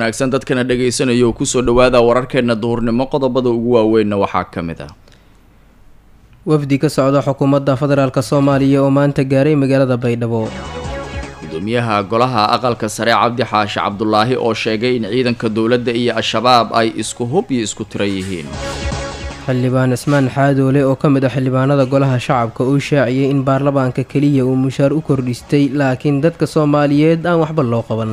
wanaagsan dadkana dhagaysanayo oo kusoo dhawaada wararkeena duhurnimo qodobada ugu waaweynna waxaa ka mid ah wafdi ka socda xukuumadda federaalk soomaaliya oo maanta gaaray magaalada baydhabo gudoomiyaha golaha aqalka sare cabdi xaashi cabdulaahi oo sheegay in ciidanka dowladda iyo al-shabaab ay isku hub iyo isku tira yihiin xildhibaan cismaan xaadoole oo ka mid ah xildhibaanada golaha shacabka uu shaaciyey in baarlamaanka keliya uu mushaar u kordhistay laakiin dadka soomaaliyeed aan waxba loo qaban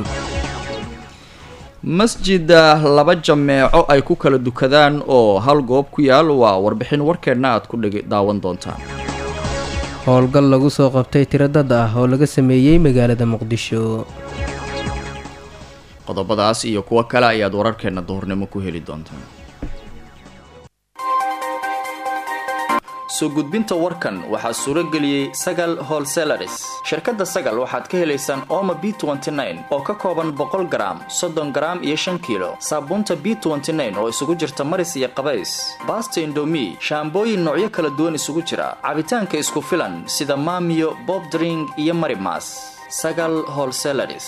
masjida laba jameeco ay ku kala dukadaan oo hal goob ku yaal waa warbixin warkeenna aad ku dhg daawan doontaan howlgal lagu soo qabtay tiro dad ah oo laga sameeyey magaalada muqdisho qodobadaas iyo kuwo kale ayaad wararkeena duhurnimo ku heli doontaan soo gudbinta warkan waxaa suuro geliyey sagal holselaris shirkadda sagal waxaad ka helaysaan oma b oo ka kooban boqol garaam soddon garaam iyo shan kiilo saabuunta b oo isugu jirta maris iyo qabays baasta indomi shaambooyin noocyo kala duwan isugu jira cabitaanka isku filan sida maamiyo bobdring iyo marimas sagal holselaris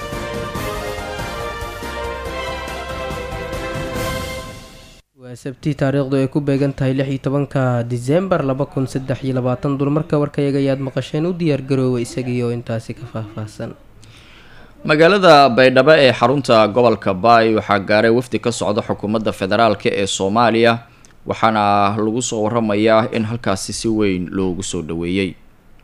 waa sabti taariikhdu ay ku beegan tahay lix iyo tobanka disembar laba kun saddex iyo labaatan dulmarka warkayaga ayaad maqasheen u diyaargaroowa isagii oo intaasi ka faahfaahsan magaalada baydhabo ee xarunta gobolka baay waxaa gaaray wafdi ka socda xukuumadda federaalk ee soomaaliya waxaana lagu soo waramayaa in halkaasi si weyn loogu soo dhaweeyey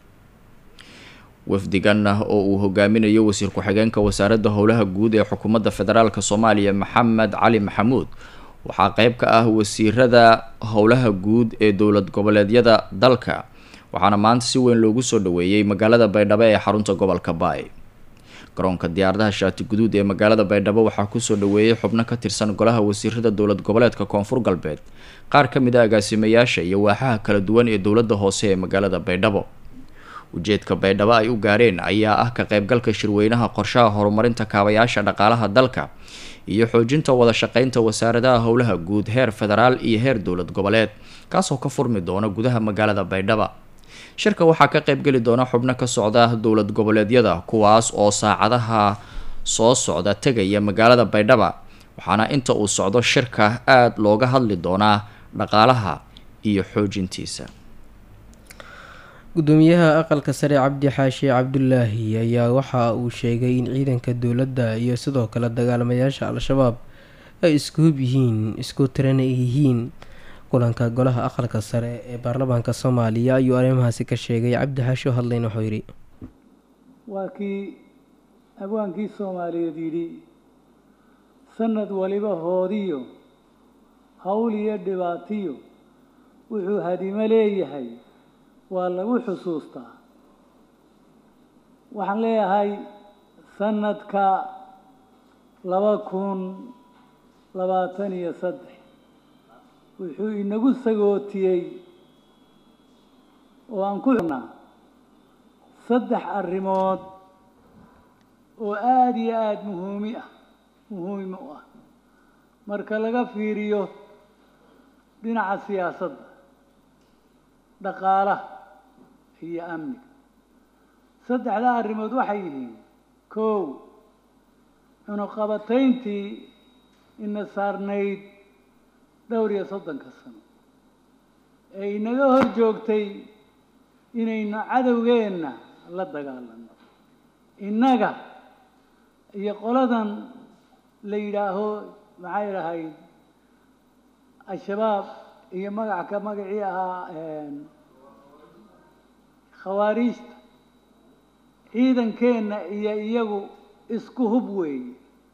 wafdigan oo uu hogaaminayo wasiir ku-xigeenka wasaaradda howlaha guud ee xukuumadda federaalk soomaaliya maxamed cali maxamuud waxaa qeyb ka ah wasiirada howlaha guud ee dowlad goboleedyada dalka waxaana maanta si weyn loogu soo dhaweeyey magaalada baydhabo ee xarunta gobolka baay garoonka diyaaradaha shaati guduud ee magaalada baydhabo waxaa kusoo dhaweeyey xubno ka tirsan golaha wasiirada dowlad goboleedka koonfur galbeed qaar ka mid a agaasimayaasha iyo waaxaha kala duwan ee dowladda hoose ee magaalada baydhabo ujeedka baydhabo ay u gaareen ayaa ah ka qaybgalka shirweynaha qorshaha horumarinta kaabayaasha dhaqaalaha dalka iyo xoojinta wada shaqeynta wasaaradaha howlaha guud heer federaal iyo heer dowlad goboleed kaasoo ka furmi doona gudaha magaalada baydhaba shirka waxaa ka qaybgeli doona xubno ka socda dowlad goboleedyada kuwaas oo saacadaha soo socda tegaya magaalada baydhaba waxaana inta uu socdo shirka aada looga hadli doonaa dhaqaalaha iyo xoojintiisa gudoomiyaha aqalka sare cabdi xaashi cabdulaahi ayaa waxa uu sheegay in ciidanka dowladda iyo sidoo kale dagaalamayaasha al-shabaab ay isku hub yihiin isku tirana yihiin kulanka golaha aqalka sare ee baarlamaanka soomaaliya ayuu arrimahaasi ka sheegay cabdi xaashi oo hadlayn wuxuu yidhi waa kii abwaankii soomaaliyeed yidhi sanad waliba hoodiyo hawl iyo dhibaatiyo wuxuu hadimo leeyahay waa lagu xusuustaa waxaan leeyahay sanadka laba kun labaatan iyo saddex wuxuu inagu sagootiyey oo aan ku xirnaa saddex arrimood oo aada iyo aada muhuumi ah muhiim u ah marka laga fiiriyo dhinaca siyaasadda dhaqaalaha iyo amniga saddexdaa arrimood waxay yihiin kow cunuqabatayntii ina saarnayd dhowr iyo soddonka sano ee inaga hor joogtay inaynu cadowgeenna la dagaalano innaga iyo qoladan la yidhaaho maxay lahayd al-shabaab iyo magac ka magacii ahaa khawaariijta ciidankeenna iyo iyagu isku hub weeye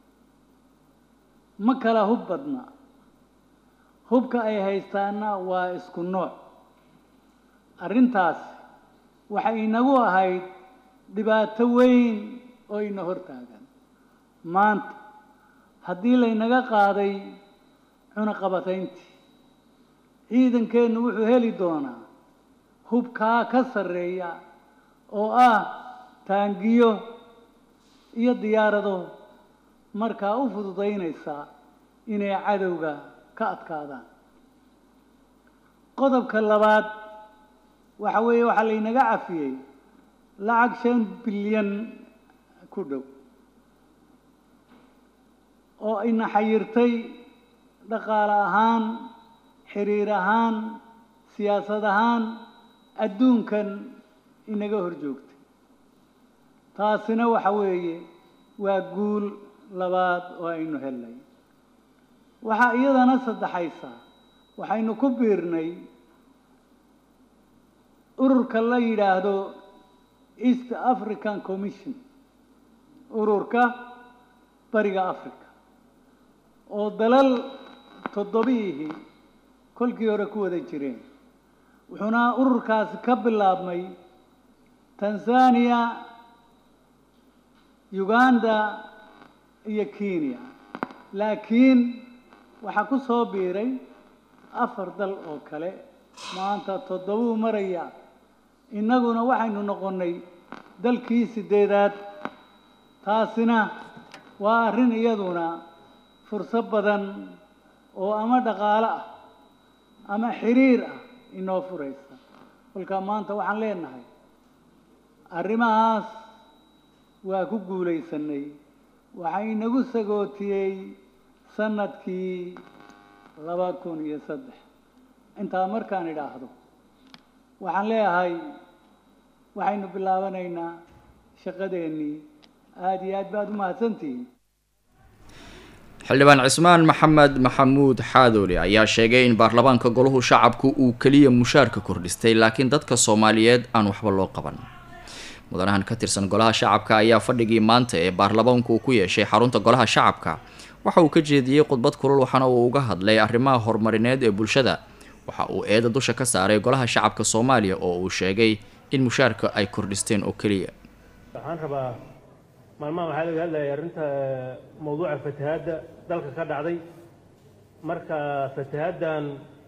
ma kala hub badna hubka ay haystaana waa isku nooc arrintaas waxay inagu ahayd dhibaato weyn oo ina hortaagan maanta haddii laynaga qaaday cunaqabatayntii ciidankeennu wuxuu heli doonaa hubkaa ka sarreeya oo ah taangiyo iyo diyaarado markaa u fududaynaysa inay cadowga ka adkaadaan qodobka labaad waxa weeye waxaa laynaga cafiyey lacag shan bilyan ku dhow oo ina xayirtay dhaqaale ahaan xiriir ahaan siyaasad ahaan adduunkan inaga hor joogtay taasina waxa weeye waa guul labaad oo aynu helnay waxaa iyadana saddexaysa waxaynu ku biirnay ururka la yidhaahdo east african commission ururka bariga africa oo dalal toddobihii kolkii hore ku wada jireen wuxuuna ururkaasi ka bilaabmay tanzania uganda iyo kenya laakiin waxaa ku soo biiray afar dal oo kale maanta toddobuu maraya innaguna waxaynu noqonnay dalkii siddeedaad taasina waa arrin iyaduna fursad badan oo ama dhaqaale ah ama xiriir ah inoo furaysa kolkaa maanta waxaan leenahay arrimahaas waa ku guulaysanay waxaa inagu sagootiyey sanadkii laba kun iyo saddex intaa markaan idhaahdo waxaan leeyahay waxaynu bilaabanaynaa shaqadeennii aada iyo aad baad u mahadsantihiin xildhibaan cismaan maxamed maxamuud xaadoole ayaa sheegay in baarlamaanka golahu shacabku uu keliya mushaarka kordhistay laakiin dadka soomaaliyeed aan waxba loo qaban mudanahan ka tirsan golaha shacabka ayaa fadhigii maanta ee baarlamaanku uu ku yeeshay xarunta golaha shacabka waxa uu ka jeediyey khudbad kulul waxaana uu uga hadlay arrimaha horumarineed ee bulshada waxa uu eeda dusha ka saaray golaha shacabka soomaaliya oo uu sheegay in mushaarka ay kordhisteen oo keliya waxaan rabaa maalmaha waxaa laga hadlayay arrinta mawduuca fatahaadda dalka ka dhacday marka fatahaaddan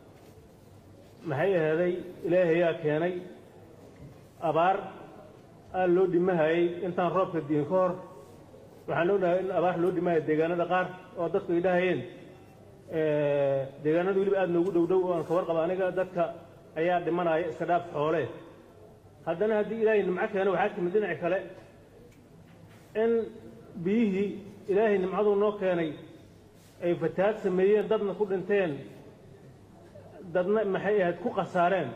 maxay aheeday ilaahayaa keenay abaar aad loo dhimahayay intaan roobka diin ka hor waxaan ognahay in abaar loo dhimahaya deegaanada qaar oo dadku ay dhahayeen deegaanada weliba aada noogu dhow dhow oo aan ka warqaba aniga dadka ayaa dhimanaya iska dhaaf xoole haddana haddii ilaahay nimco keeno waxaa timid dhinaci kale in biyihii ilaahay nimcaduu noo keenay ay fatahaad sameeyeen dadna ku dhinteen dadna maxay ahayd ku khasaareen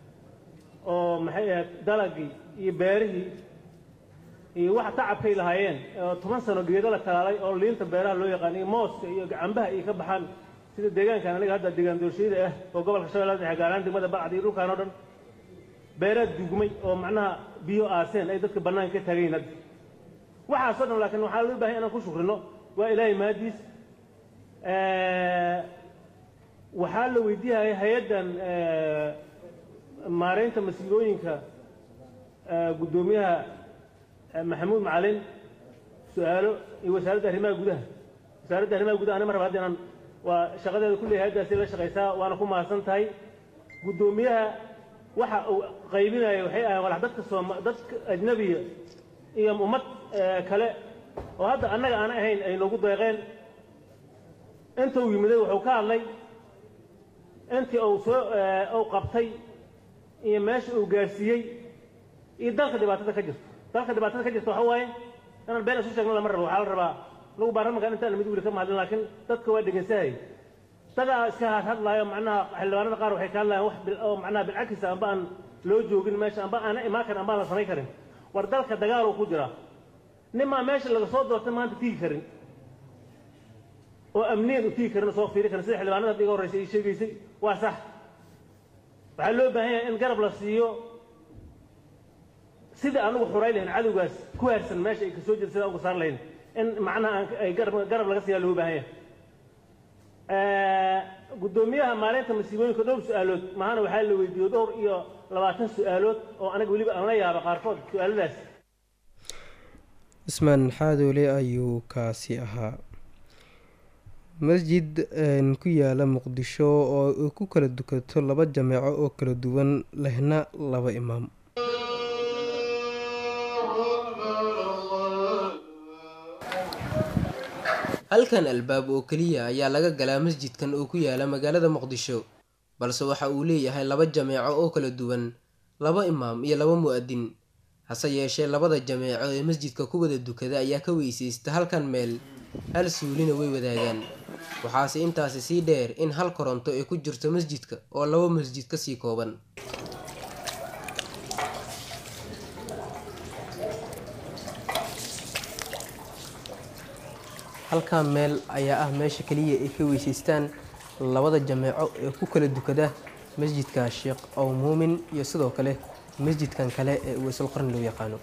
oo maxay ahayd dalagii iyo beerihii iyo waxa tacabkay lahaayeen oo toban sano geedo la talaalay oo liinta beeraha loo yaqaan iyo mooska iyo cambaha iyo ka baxaan sida deegaankan aniga hadda deegaan doorshiyada ah oo gobolka shabeellada dhexe gaaraan degmada bacdi iyo dhulkaan oo dhan beeraad dugmay oo macnaha biyo aaseen ay dadka bannaan ka taagayin hadda waxaasoo dhan laakiin waxaa loo bahay inaan ku shukrino waa ilaahay mahadiis waxaa la weydiiyaya hay-addan maaraynta masiibooyinka guddoomiyaha maxamuud macalin su-aalo iyo wasaaradda arrimaha gudaha wasaaradda arrimaha gudaha ani mar raba hadda inaan waa shaqadeeda kulley hay-addaasi la shaqaysaa waana ku mahadsan tahay guddoomiyaha waxa uu qaybinaya waxay ahayn walax dadka sooma dadka ajnabiya iyo ummad kale oo hadda annaga aan ahayn ay noogu deeqeen inta uu yimiday wuxuu ka hadlay intii uu soo uu qabtay iyo meesha uu gaarsiiyey iyo dalka dhibaatada ka jirto dalka dhibaatada ka jirta waxa waaye inaan been isu sheegno lama rabo waxaa la rabaa lagu baarlamankan intaan mid wili ka mahadlin laakiin dadka waa dhegeysanayay dadaa iska hadhadlaayo macnaha xildhibaanada qaar waxay ka hadlayaan wax oo macnaha bilcakisa amba aan loo joogin meesha amba aana imaan karin amba aan la samayn karin war dalka dagaal uu ku jiraa nimaa meesha laga soo doortay maanta tigi karin oo amniyan u tigi karin oo soo fiiri karin sida xildhibaanada hadda iga horreysay ay sheegaysay waa sax waxaa loo baahan yahay in garab la siiyo sida anugu xuray lahayn cadowgaas ku haarsan meesha ay kasoo jeeda sidaan uga saar lahayn in macnaha aan ay garab garab laga siiyaa loo baahan yahay guddoomiyaha maalinta masiibooyinka dhowr su-aalood mahana waxaa la weydiiyo dhowr iyo labaatan su-aalood oo anaga weliba aan la yaaba qaarkood su-aaladaas cismaan xaadoole ayuu kaasi ahaa masjid ku yaala muqdisho oo ku kala dukato laba jameeco oo kala duwan lehna laba imaam halkan albaab oo keliya ayaa laga galaa masjidkan oo ku yaala magaalada muqdisho balse waxa uu leeyahay laba jameeco oo kala duwan laba imaam iyo laba mu-adin hase yeeshee labada jameeco ee masjidka ku wada dukada ayaa ka weysaysta halkan meel hal suulina way wadaagaan waxaase intaasi sii dheer in hal koronto ay ku jirto masjidka oo laba masjid kasii kooban halkaa meel ayaa ah meesha keliya ay ka weysaystaan labada jameeco ee ku kala dukada masjidka sheekh ow muumin iyo sidoo kale masjidkan kale ee weysul qarni loo yaqaano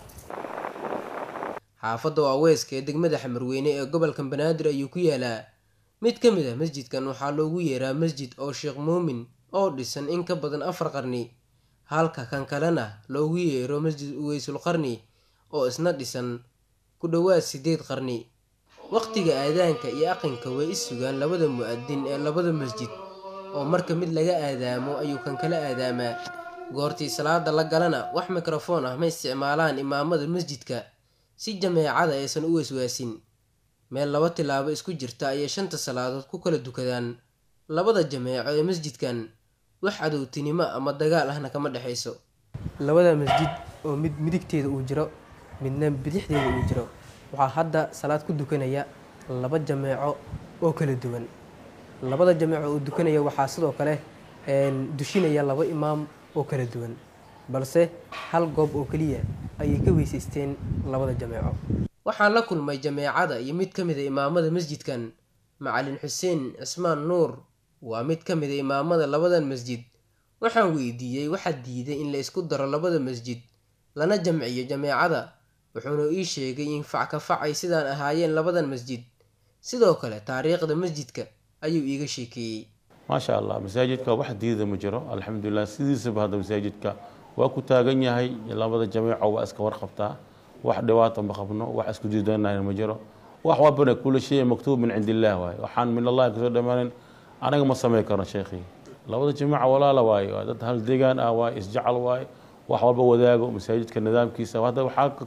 xaafadda waaweeska ee degmada xamarweyne ee gobolka banaadir ayuu ku yaalaa mid ka mid ah masjidkan waxaa loogu yeeraa masjid oo sheekh muumin oo dhisan in ka badan afar qarni halka kan kalena loogu yeero masjid uweysul qarni oo isna dhisan ku dhowaad sideed qarni waqtiga aadaanka iyo aqinka way is sugaan labada mu-adin ee labada masjid oo marka mid laga aadaamo ayuu kan kala aadaamaa goortii salaada la galana wax mikrofoon ah ma isticmaalaan imaamada masjidka si jameecada aysan u weyswaasin meel laba tilaabo isku jirta ayay shanta salaadood ku kala dukadaan labada jameeco ee masjidkan wax cadowtinimo ama dagaal ahna kama dhexayso labada masjid oo mid midigteeda uu jiro midna bidixdeeda uu jiro waxaa hadda salaad ku dukanaya laba jameeco oo kala duwan labada jameeco oo dukanaya waxaa sidoo kale dushinaya laba imaam oo kala duwan balse hal goob oo keliya ayay ka weysaysteen labada jameeco waxaan la kulmay jameecada iyo mid ka mid a imaamada masjidkan macalin xuseen cismaan nuur waa mid ka mid a imaamada labadan masjid waxaan weydiiyey waxaa diiday in la isku daro labada masjid lana jamciyo jameecada wuxuuna ii sheegay in fac ka fac ay sidaan ahaayeen labadan masjid sidoo kale taariikhda masjidka ayuu iiga sheekeeyey maasha allah masaajidka wax diida ma jiro alxamdulilah sidiisaba hadda masaajidka waa ku taagan yahay labada jameeco waa iska warqabtaa wax dhibaato ma qabno wax isku diidanayna ma jiro wax walbana kula shay maktuub min cindi illaah waaye waxaan min allahi kasoo dhamaanin anaga ma samay karno sheekhii labada jameeca walaala waaye waa dad hal deegaan ah waaye isjacal waaye wax walba wadaago masaajidka nidaamkiisa hadda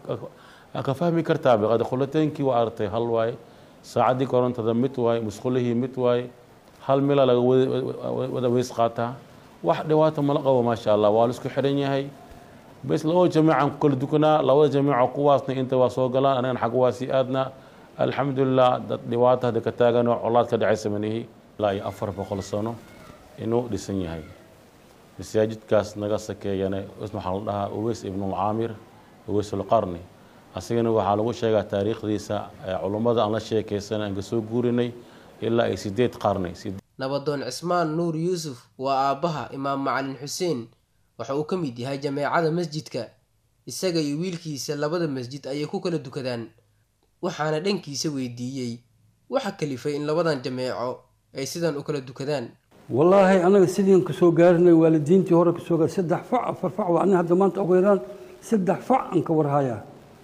waxaa ka fahmi kartaa biqad khulateynki waa aragtay hal waaye saacaddii korontada mid waaye musqulihii mid waaye hal mila laga wada weys qaataa wax dhibaato mala qabo maasha allah waa laisku xidhan yahay bes labada jameecan ku kala dukanaa labada jameeco kuwaasna inta waa soo galaan anagana xagga waa sii aadnaa alxamdulilah dad dhibaato hadda ka taagan oo colaad ka dhacaysa manihi ilaa iyo afar boqol sano inuu dhisan yahay masaajidkaas naga sakeeyana waxaa la dhahaa uweys ibnulcaamir uweysulqarni asigana waxaa lagu sheegaa taariikhdiisa culummada aan la sheekaysan aan kasoo guurinay ilaa ay sideed qarni nabadoon cismaan nuur yuusuf waa aabbaha imaam macalin xuseen waxa uu ka mid yahay jameecada masjidka isaga iyo wiilkiisa labada masjid ayay ku kala dukadaan waxaana dhankiisa weydiiyey waxa kalifay in labadan jameeco ay sidan u kala dukadaan wallaahi anaga sidiin kasoo gaarinay waalidiintii hore kasoo gaar saddex fac afar fac waa aniga hadda maanta ugu yaraan saddex fac aan ka warhayaa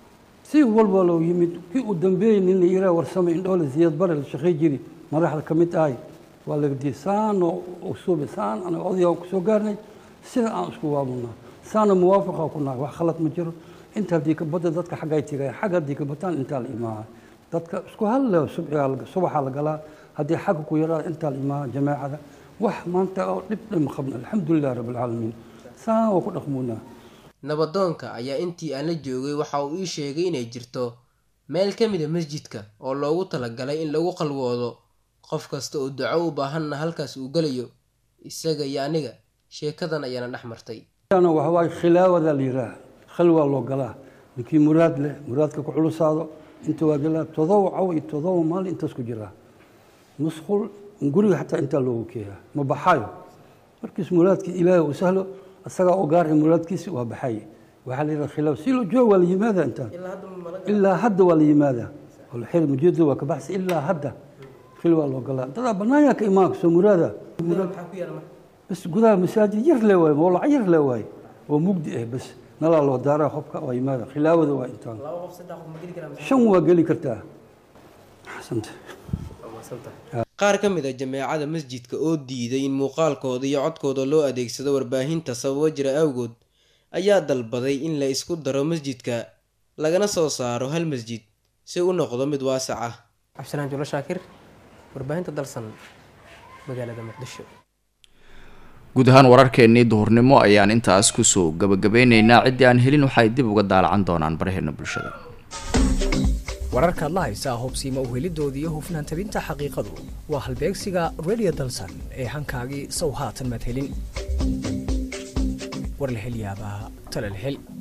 si walba loo yimid kii uu dambeeyey nin la yiraa warsamay indhoole ziyad bare la shaqey jiri madaxda ka mid ahay waa laga diyay saan oo usuube saan anaga odayaan kusoo gaarnay sida aan isku waabunaa saana muwaafaqa ku nahay wax khalad ma jiro inta haddii ka badda dadka xaggay tigaya xag haddii ka bataan intaa la imaaha dadka isku halle subaxaa la galaa haddii xagga ku yaraa intaa la imaaha jamaacada wax maanta oo dhib dhima qabna alxamdulilah rabbilcaalamiin saan waa ku dhaqmuunaa nabadoonka ayaa intii aan la joogay waxa uu ii sheegay inay jirto meel ka mid a masjidka oo loogu talagalay in lagu qalwoodo qof kasta oo duco u baahanna halkaas uu gelayo isaga iyo aniga sheekadan ayaana dhex martay waxawaaye khilaawada la yidhaah khalwaa loo galaa ninkii muraad leh muraadka ku culusaado inta waa galaa todoba caw iyo todoba maalin intaas ku jiraa musqul guriga xataa intaa loogu keeyaa ma baxayo markiis muraadkii ilaahay uu sahlo isagaa u gaar muraadkiisi waa baxay waxaa la yidhaha khilaaw si loo jooga waa la yimaada intaan ilaa hadda waa la yimaada xir mujeedo waa ka baxsa ilaa hadda khil waa loo galaa dadaa banaanyaa ka imaan soo muraada bas gudaha masaajid yar le waaye mawlac yar le waaye oo mugdi ah bas nalaa loo daaraa qofka waa yimaada khilaawada waa intaan shan waa geli kartaa xasanta qaar ka mid a jameecada masjidka oo diiday in muuqaalkooda iyo codkooda loo adeegsado warbaahinta sababo jira awgood ayaa dalbaday in la isku daro masjidka lagana soo saaro hal masjid si u noqdo mid waasac ah cabdisalaan julo shaakir warbaahinta dalsan magaalada muqdisho guud ahaan wararkeennii duhurnimo ayaan intaas kusoo gabagabeyneynaa ciddii aan helin waxay dib uga daalacan doonaan baraheena bulshada wararkaad la haysaa hubsiima uhelidooda iyo hufnaan tabinta xaqiiqadu waa halbeegsiga radio dalsan ee hankaagii sow haatan madhelin war la hel yaabaa tala la hel